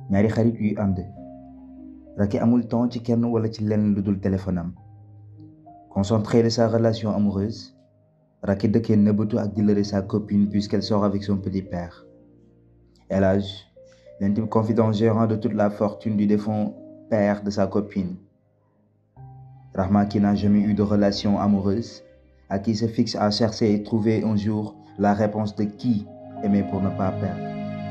ñaari xarit yuy ànd Racky amul temps ci kenn wala ci lenn lu dul téléphone am concentré de sa relation amoureuse Racky dëkkee nëbbatu ak di leurrer sa copine puisqu'elle sort avec son petit père El Hadj l'intime confident gérant de toute la fortune du défunt père de sa copine Rahma qui n'a jamais eu de relation amoureuse à qui se fixe à chercher et trouver un jour la réponse de qui aimer pour ne pas perdre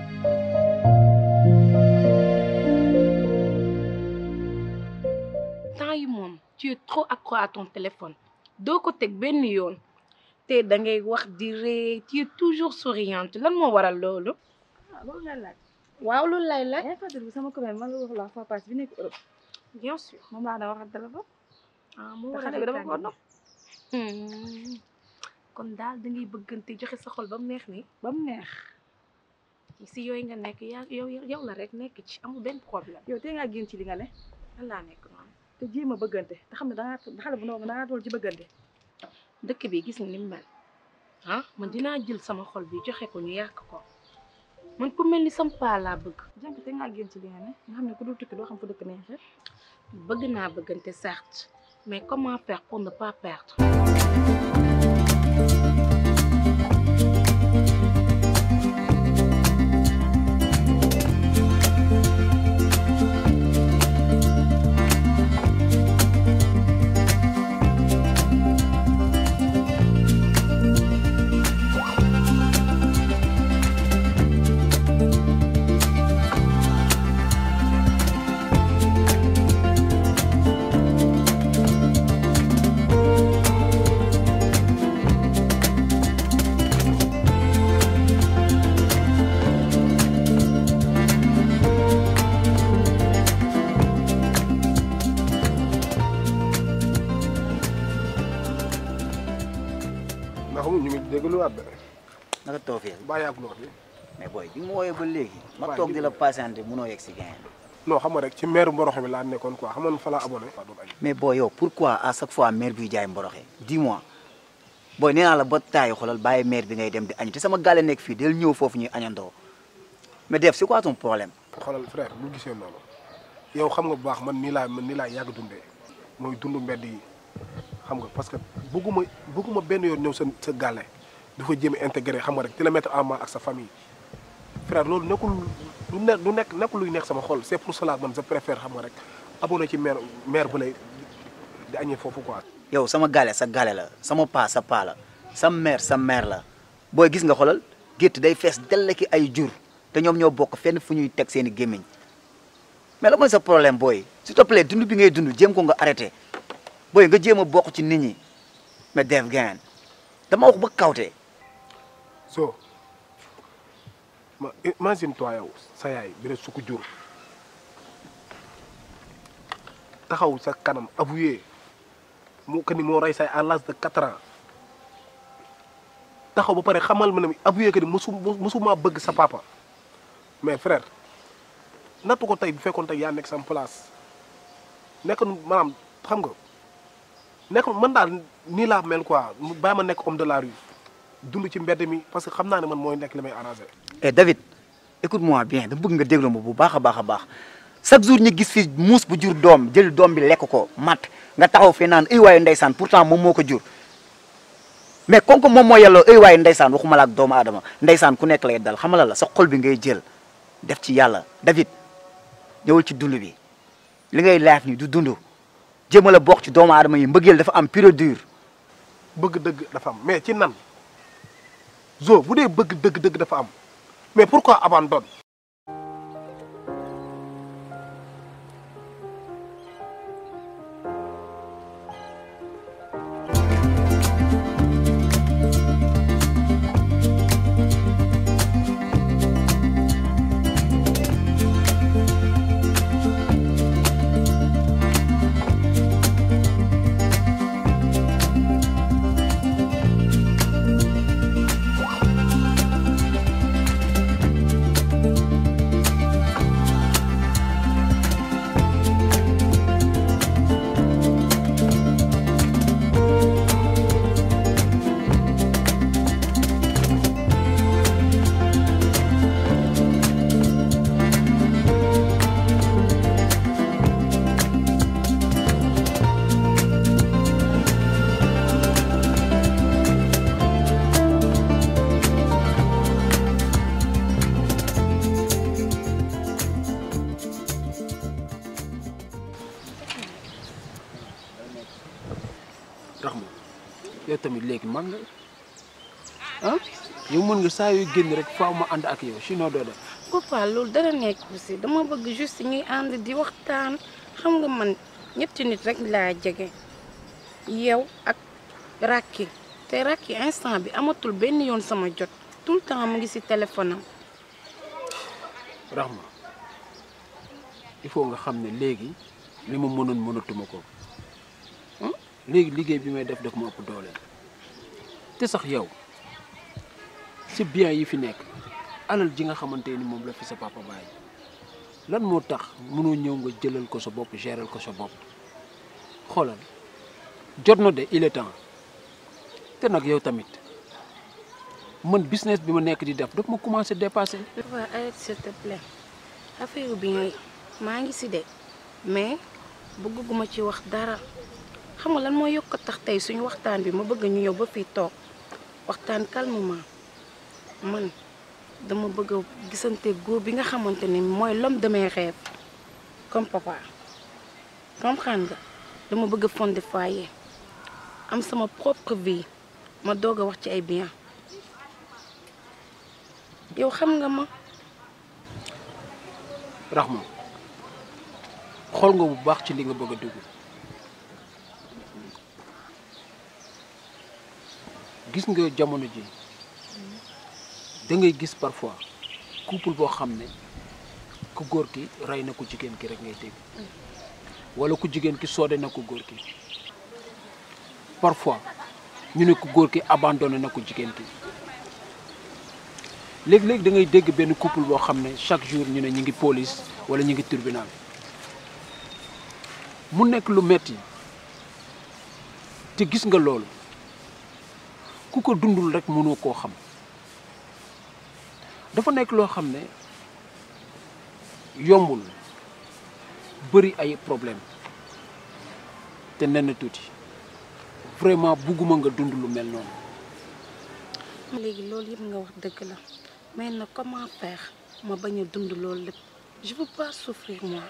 temps yi moom tu es trop accro à ton téléphone doo ko teg benn yoon te da ngay wax di ree tu es toujours souriante lan moo waral loolu ah loolu nga laaj. waaw loolu lay laaj yaa ngi fàttaliku sama commune man la wax la fois passée bi nekk Europe bien sûr moom laa daan waxal téléphone. ah moo te waral xale bi dama ko tànn. nopp. Hmm. kon daal da ngay bëggante joxe sa xol ba mu neex ni ba mu neex. si yooyu nga nekk yaa yow yow la rek nekk ci amul benn problème yow tey ngaa génn ci li nga ne lan laa nekk noonu te jéem a bëggante te xam ne da ngaa xale bu ndaw nga da ngaa toll ci bëggante. dëkk bi gis nga ni mu mel ah man dinaa jël sama xol bi joxe ko ñu yàq ko man ku mel ni sama paa laa bëgg jànk te ngaa génn ci li nga ne nga xam ne ku dul tukki doo xam fu dëkk neexee. bëgg naa bëggante certes mais comment faire pour ne pas perdre ndax ñu ngi déglu waat de naka toofee baa yàgg loo fi mais booy bi nga ma wooyee ba léegi ma Waaw, toog di- di la patienté munoo yegg si gain non xam nga rek ci maire Mboroxe bi laa nekkoon quoi xam nga fa laa abonné waa doon añ mais booy yow pourquoi à chaque fois maire biy jaay mboroxe dis-moi booy nee naa la ba taayi xoolal bàyyi maire bi ngay dem di añ te sama gàlle nekk fii del ñëw foofu ñuy añandoo mais def c'est quoi ton problème xoolal frère bu gisee noonu yow xam nga bu baax man nii laa man nii laa yàgg dundee mooy dund mbedd yi xam nga parce que bëgguma bëgguma benn yoon ñëw sa sa gàlle dafa jéem a intégré xam nga rek di la mettre en mal ak sa famille frère loolu nekkul lu ne lu nekk nekkul luy nekk sama xol c'est pour cela man je préfère xam nga rek abonné ci maire maire bu lay di añee foofu quoi yow sama gàlle sa gàlle la sama paa sa paa la sa mère sa mère la booy gis nga xoolal gétt day fees dell ki ay jur te ñoom ñoo bokk fenn fu ñuy teg seen i gémmiñ mais la mooy sa problème booy s'il te plaît dund bi ngay dund jéem ko nga arrêté booy nga jéem a bokk ci nit ñi mais def gain dama wax ba kawte so ma imagine toi yow sa yaay bi rek su ko jur taxaw sa kanam avoué mu que ni moo rey say à l'âge de quatre ans taxaw ba pare xamal ma ne avoué que ni mosu mosuma bëgg sa papa mais frère nattu ko tey bu fekkoon tey yaa nekk sama place nekk maanaam xam nga nekk man daal nii laa mel quoi mu bàyyi ma nekk homme de la rue dund ci mbedd mi parce que xam naa ne man mooy nekk li may arrangé. eh David écoute-moi bien da bëgg nga déglu ma bu baax a baax a baax chaque jour ñu gis fi muus bu jur doom jël doom bi lekk ko mat nga taxaw fee naan ay waayu ndeysaan pourtant moom moo ko jur mais comme que moom moo yelloo ay waayu ndeysaan waxuma la ak doomu aadama ndeysaan ku nekk lay dal xamala la sa xol bi ngay jël def ci yàlla David ñëwal ci dund bi li ngay laaf ni du dund jéemal a bokk ci doomu aadama yi mbëggeel dafa am pure dure bëgg dëgg dafa am mais ci nan zo bu dee bëgg dëgg dëgg dafa am mais pourquoi abandon Rahma yow tamit léegi mag nga ah yow mën nga saa yooyu génn rek faaw ma ànd ak yow sinon doo def papa loolu dara nekk si dama bëgg juste ñuy ànd di waxtaan xam nga man ñetti nit rek laa jege yow ak Racky te Racky instant bi amatul benn yoon sama jot tout le temps mu ngi si téléphone am Rahma il faut nga xam ne léegi li ma mënoon mënatuma ko ah léegi liggéey bi may def daf ma ëpp doole te sax yow si bien yi fi nekk alal ji nga xamante ni moom la fi sa papa bàyyi lan moo tax mënoo ñëw nga jëlal ko sa bopp géral ko sa bopp xoolal jot na de il est temps te nag yow tamit man business bi ma nekk di def daf ma commencé dépassé. waaw arrête s'il te plaît affaire bi ñooy maa ngi si de mais bëgguma ci wax dara xam nga lan moo yokk a tax tey suñu waxtaan bi ma bëgg ñu ñëw ba fii toog waxtaan calmement man dama bëgg a gisante góor bi nga xamante ni mooy l'homme de mes rêves comme papa comprendre nga dama bëgg a fonder foyer am sama propre vie ma doog a wax ci ay bien yow xam nga ma Rahma xool nga bu baax ci li nga bëgg a dugg gis nga jamono ji da ngay gis parfois couple boo xam ne ku góor ki rey na ku jigéen ki rek ngay dégg wala ku jigéen ki soode na ku góor ki parfois ñu ne ku góor ki abandonné na ku jigéen ki léegi-léegi da ngay dégg benn couple boo xam ne chaque jour ñu ne ñu ngi police wala ñu ngi tribunal mu nekk lu metti te gis nga loolu ku ko dundul rek mënoo koo xam dafa nekk loo xam ne yombul bëri ay problème te nen tuuti vraiment bugguma nga dund lu mel noonu léegi loolu yëpp nga wax dëgg la mais nag comment faire ma bañ a dund loolu lépp je veux pas souffrir moi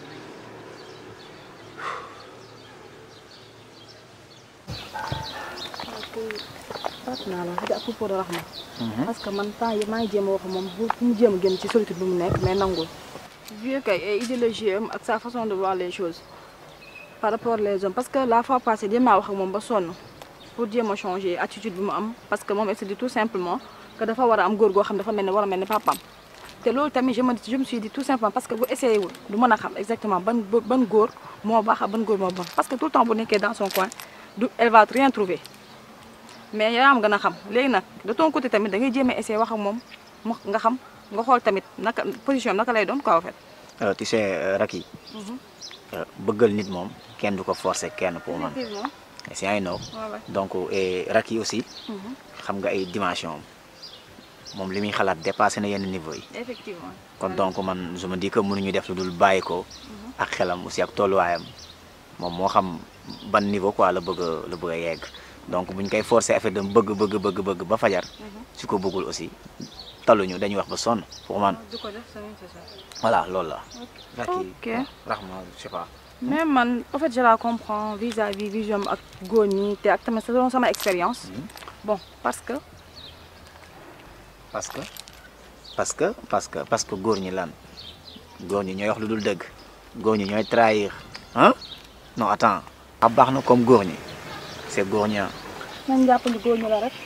fàtt naa la à propos de Rahma parce que man temps yi maa ngi jéem a wax moom bu mu jéem a génn ci solitude bi mu nekk mais nangul vieux kay ay idéologie am ak sa façon de voir les choses par rapport les hommes parce que la fois passée jéem naa wax ak moom ba sonn pour jéem a changer attitude bi mu am parce que moom elle se dit tout simplement que dafa war a am góor goo xam dafa mel ni war a mel ni papam te loolu tamit je me je me suis dit tout simplement parce que bu essayé wul du mën a xam exactement ban ban góor moo baax ak ban góor moo bon parce que tout le temps bu nekkee dans son coin du elle va rien trouver mais yaa am gën a xam léegi nag de ton côté tamit da ngay jéem a essayer wax ak moom mu nga xam nga xool tamit naka position am naka lay doon quoi en fait. alors tu sais Racky bëggal nit moom kenn du ko forcer kenn pour man effectivement si ay know waaw donc et Racky aussi xam nga ay dimension am moom li muy xalaat dépassé na yenn niveau yi effectivement. kon donc man je me dis que mënuñu def lu dul bàyyi ko ak xelam aussi ak tolluwaayam moom moo xam ban niveau quoi la bëgg a la bëgg a yegg donc buñ koy forcer affaire de bëgg bëgg bëgg bëgg ba fajar su ko bëggul aussi taluñu dañuy wax ba sonn pour man du ko def c'est ça. voilà loolu la. Racky Ok. Rahma je sais pas. mais man en fait je la comprends vis-à-vis vision ak góor ñi te ak tamit selon sama expérience. bon parce que parce que parce que parce que parce que góor ñi lan góor ñi ñooy wax lu dul dëgg góor ñi ñooy trahir ah non attends a baax na comme góor ñi c'est góor ñi ah. nañ jàpp ni góor ñi la rek.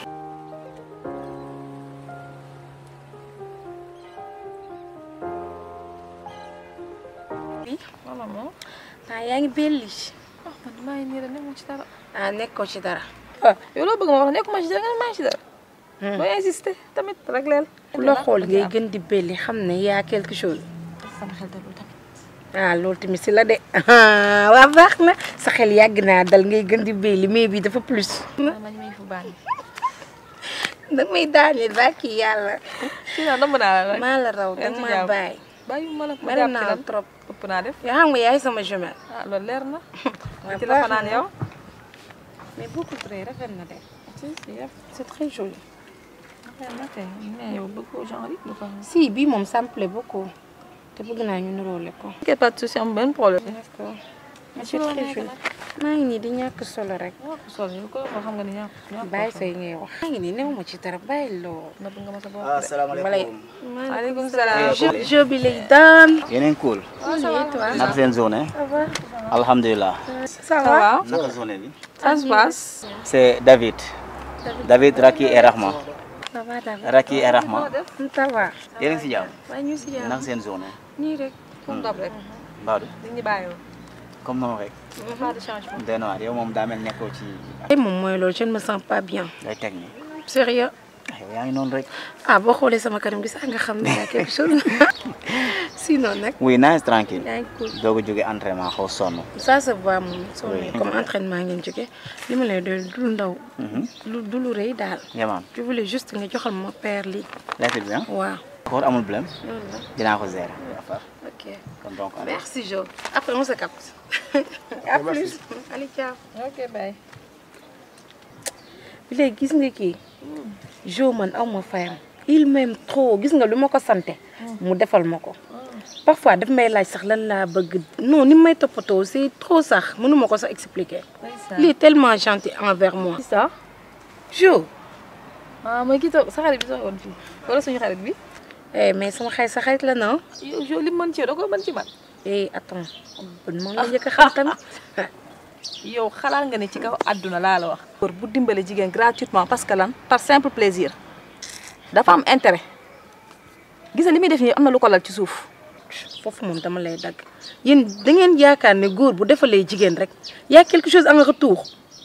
wala moom ah yaa ngi belli ah man damaa ngi nii rek nekkuma ci dara. ah nekkoo ci dara ah yow loo bëgg ma wax nekkuma ci dara nga ne maa ngi ci dara. doo insister tamit rek leel. ku la xool ngay gën di belli xam ne yaa quelque chose sama xel dalul tamit. ah loolu tamit si la de waa baax na sa xel yàgg naa dal ngay gën di belli mais bi dafa plus man may fu baax. dag may daaneel ba kii yàlla si naa dama naa la rek. maa la raw dag Yaa ngi ci maa jàmm. bàyyi bàyyi ma la ma bari jàpp naa ci la lan trop ëpp naa def. yoo xam nga yaay sama jumelle ah loolu leer na. waa ci la baax fanaan na. yow. mais beaucoup très rafet na de si si yëpp. c'est très joli rafet na kay mais yow bëggoo genre yi lu ko. si bii moom ça me plaît beaucoup te bëgg naa ñu niroole ko t'inquiète pas de souci am benn problème. d'accord Mais c'est ci loo très nekk joli nag. maa ngi nii di ñàkk solo rek ñàkk solo yow ko xam nga ni ñàkk ñàkk bàyyi say ngay wax maa ngi nii néew ma ci dara bàyyi loo nëbb nga ma sa bopp balay asalaamaaleykum. maaleykum salaam jeu jeu bi lay daan yeneen cool. toi naka seen journée. ça va alhamdulilah. ça ça va naka journée bi. ça se passe c'est David. David Raki et Rahma. ça va David Raki et Rahma. ça va yéen a ngi si jàmm. waaye ñu si jàmm naka seen journée. nii rek comme dab rek Mbadou di ñu bàyyi woon comme noonu rek. pas de changement doy na waar yow moom daa mel nekkoo ci tey moom mooy loolu je ne me sens pas bien day teg nii. sérieux yow yaa ngi noonu rek. ah boo xoolee sama kanam gi sax nga xam ne y a quelque chose sinon nag oui nice tranquille. yaa ngi cool doog a jóge entraînement xaw sonn. ça se voit moom soo Oui. comme entraînement ngeen jóge li ma lay doon du lu ndaw lu du lu rëy daal yaman je voulais juste nga joxal ma père lii lekk bi ah. waaw d'accord amul problème. loolu la dinaa ko gérer. ok kon donc allez. merci Jo après on se capte à plus allez ciao ok bye bi léegi gis nga kii Jo man aw ma fayam il m'aime trop gis nga lu ma ko sante mu defal ma ko parfois daf may laaj sax lan laa bëgg non ni may toppatoo c'est trop sax mënuma ko sax expliquer il est tellement gentil envers moi ça Jo ah mooy kii toog sa xarit bi toogoon fii wala suñu xarit bi eh mais sama xarit sa xarit la non yow yow li mu mën ci yow da ko mën ci man eh attends bon maa ngi la njëkk a xam tamit yow xalaat nga ne ci kaw àdduna laa la wax. góor bu dimbale jigéen gratuitement parce que lan par simple plaisir dafa am intérêt gis nga li muy def nii am na lu ko lal ci suuf. foofu moom dama lay dagg yéen da ngeen yaakaar ne góor bu defalee jigéen rek y a quelque chose en retour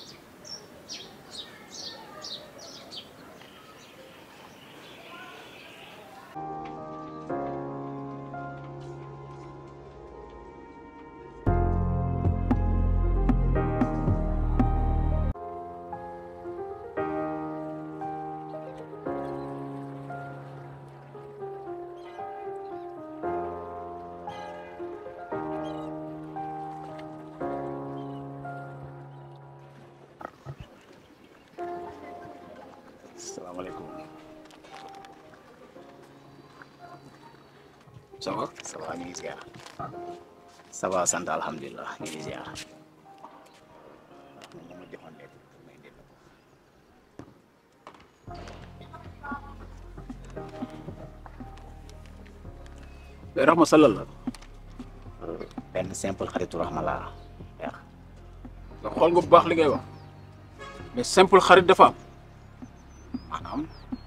salaamaaleykum. ça va. ça va ñu ngi ziar. ça va sant alhamdulilah ñu ngi ziar. mais Rahma Sallal la. benn simple xaritu Rahma laa yaa nga xool nga bu baax li ngay wax mais simple xarit dafa am maanaam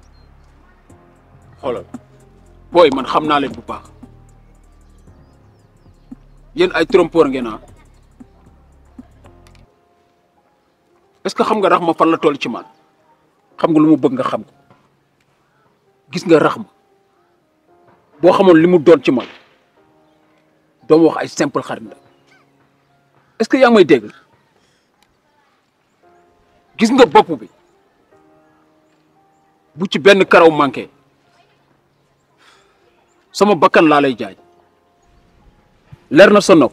xoolal booy man xam naa leen bu baax yéen ay trompeur ngeen ah est-ce que xam nga Rahma fan la toll ci man xam nga lu mu bëgg nga xam ko gis nga Rahma boo xamoon li mu doon ci man doo ma wax ay simple xarit la est-ce que yaa ngi may dégg gis nga bopp bi bu ci benn karaw manqué sama bakkan laa lay jaay leer na sa nopp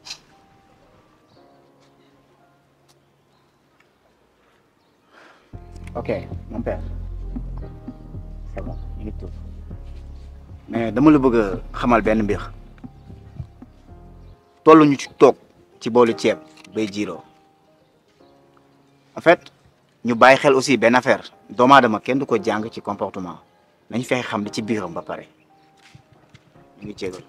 ok mon père c'est bon ñu ngi tuub mais dama la bëgg a xamal benn mbir tollu ñu ci toog ci boolu ceeb bay jiiroo en fait ñu bàyyi xel aussi benn affaire doomu aadama kenn du ko jàng ci comportement nañ fexe xam li ci biiram ba pare ñu ngi jégal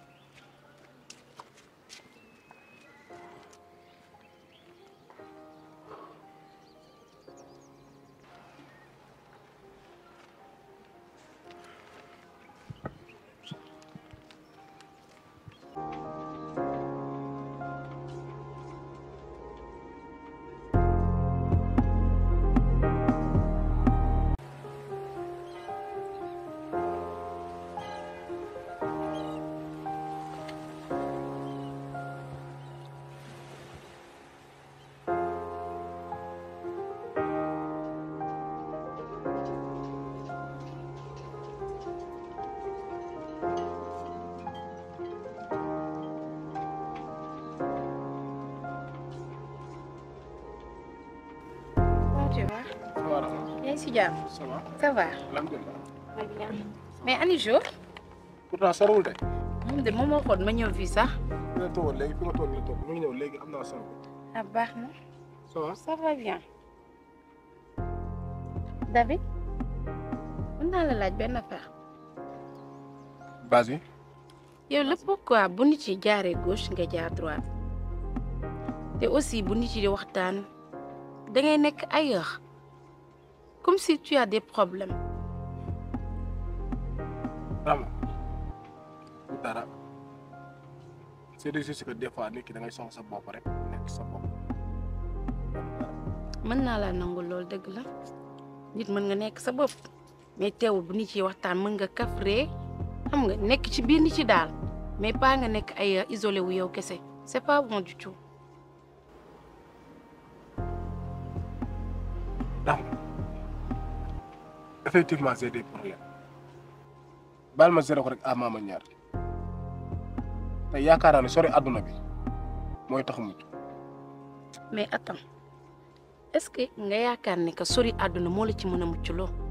Comment tu vas yaa ngi si jàmm ça va ça va alhamdulilah mais ani Jo pourtant sorowul de. moom de moom moo xool ma ñëw fii sax fi nga toogoon léegi fi nga toog nii toog mu ngi ñëw léegi am naa sànq. ah baax na ça va ça va bien David mën naa la laaj benn affaire vas-y yow la pourquoi bu nit yi jaaree gauche nga jaar droite te aussi bu nit yi di waxtaan da ngay nekk ailleurs comme si tu as des problèmes Rama du dara c'est juste que des fois nit ki da ngay soxla sa bopp rek nekk sa bopp mën naa laa nangu loolu dëgg la nit mën nga nekk sa bopp mais teewul bu nit yi waxtaan mën nga kafree xam nga nekk ci biir nit yi daal mais pas nga nekk ay isolé wu yow kese c'est pas bon du tout. Rama effectivement j'ai des problèmes baal ma zéro ko rek à maama ñaar te yaakaar naa ne sori àdduna bi mooy tax mucc mais attends est-ce que nga yaakaar ne que sori àdduna moo la ci mën a mucc loo